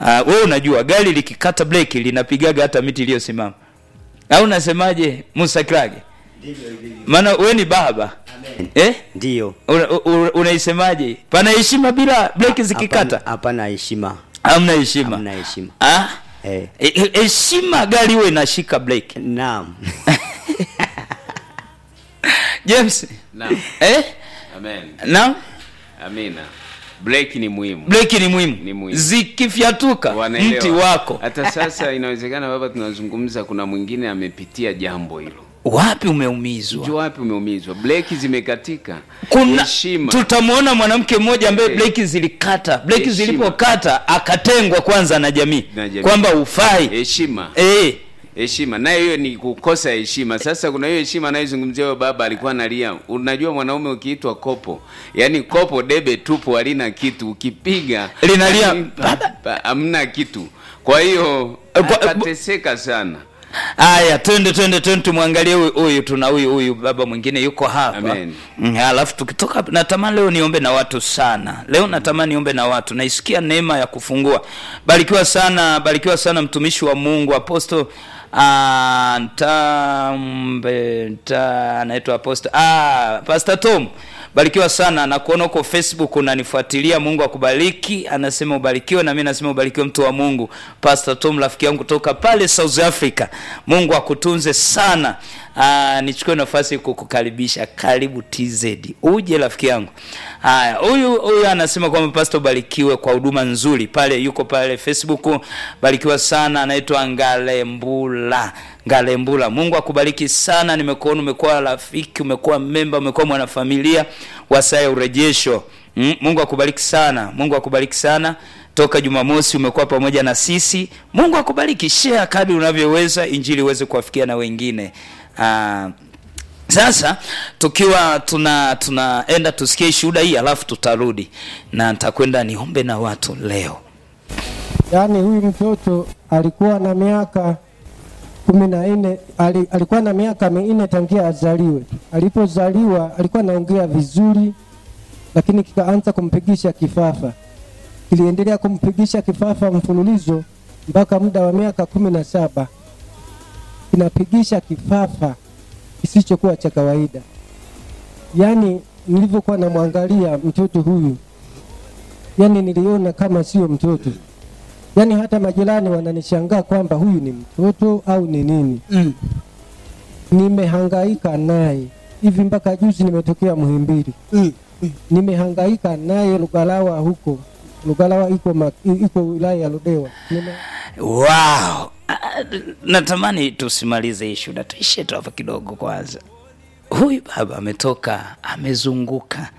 uh, wewe unajua gari likikata breki linapigaga hata miti iliyosimama au unasemaje musa krage maana wewe ni baba eh? Ndiyo. Una- una- unaisemaje pana heshima bila breki zikikata Hapana- Hapana heshima. hamna heshima Hamna heshima. Ah? Eh. E- e- heshima gari huwe inashika breki Naam. james Naam. eh? Amen. na Amina. Break ni muhimu. breki ni muhimu Ni muhimu. zikifyatuka Wanaelewa. mti wako Hata sasa inawezekana baba, tunazungumza, kuna mwingine amepitia jambo hilo. wapi umeumizwa Jua wapi umeumizwa, breki zimekatika. kuna Heshima. tutamwona mwanamke mmoja ambaye Eh. breki zilikata breki Heshima. zilipokata akatengwa kwanza na jamii Na jamii. kwamba ufai Heshima. eh. heshima nayo hiyo ni kukosa heshima sasa kuna hiyo heshima anayozungumzia huyo baba alikuwa analia unajua mwanaume ukiitwa kopo yaani kopo debe tupu halina kitu ukipiga Linalia, yaani, pa- pa- hamna kitu kwa hiyo Eh, kwa- akateseka sana Aya, twende twende twende tumwangalie huyu huyu, tuna huyu huyu baba mwingine yuko hapa. Amen. Mm, Alafu tukitoka hapa, natamani leo niombe na watu sana. Leo natamani niombe na watu, naisikia neema ya kufungua. Barikiwa sana, barikiwa sana mtumishi wa Mungu aposto ah, Ntambe nta anaitwa aposto ah, Pastor Tom barikiwa sana na kuona huko facebook unanifuatilia mungu akubariki anasema ubarikiwe na mi nasema ubarikiwe mtu wa mungu pastor tom rafiki yangu kutoka pale south africa mungu akutunze sana Aa, nichukue nafasi kukukaribisha karibu tz uje rafiki yangu haya huyu huyu anasema kwamba pastor barikiwe kwa huduma nzuri pale yuko pale facebook barikiwa sana anaitwa ngalembula ngalembula mungu akubariki sana nimekuona umekuwa rafiki umekuwa memba umekuwa mwanafamilia wa saa ya urejesho mm, mungu akubariki sana mungu akubariki sana toka jumamosi umekuwa pamoja na sisi mungu akubariki share kadri unavyoweza injili iweze kuwafikia na wengine ah, sasa tukiwa tuna tunaenda tusikie shuhuda hii alafu tutarudi na nitakwenda niombe na watu leo yaani huyu mtoto alikuwa na miaka kumi na nne ali, alikuwa na miaka minne tangia azaliwe. Alipozaliwa alikuwa anaongea vizuri, lakini kikaanza kumpigisha kifafa. Kiliendelea kumpigisha kifafa mfululizo mpaka muda wa miaka kumi na saba kinapigisha kifafa kisichokuwa cha kawaida. Yaani nilivyokuwa namwangalia mtoto huyu, yaani niliona kama sio mtoto yaani hata majirani wananishangaa kwamba huyu ni mtoto au ni nini Mm. nimehangaika naye hivi mpaka juzi nimetokea Muhimbili Mm. nimehangaika naye Lugalawa huko Lugalawa iko ma, iko wilaya ya Ludewa Nime, wow Ah, natamani tusimalize hii shuhuda tuishie tu hapa kidogo kwanza huyu baba ametoka amezunguka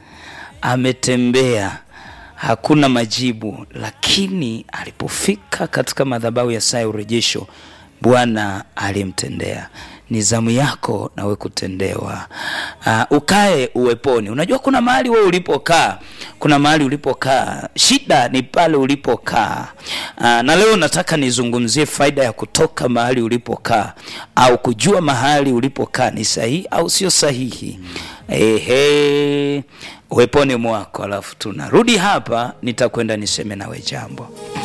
ametembea hakuna majibu lakini alipofika katika madhabahu ya saa ya urejesho bwana alimtendea ni zamu yako nawe kutendewa uh, ukae uweponi unajua kuna mahali wewe ulipokaa kuna mahali ulipokaa shida ni pale ulipokaa uh, na leo nataka nizungumzie faida ya kutoka mahali ulipokaa au kujua mahali ulipokaa ni sahihi au sio sahihi ehe uweponi mwako alafu tunarudi hapa nitakwenda niseme nawe jambo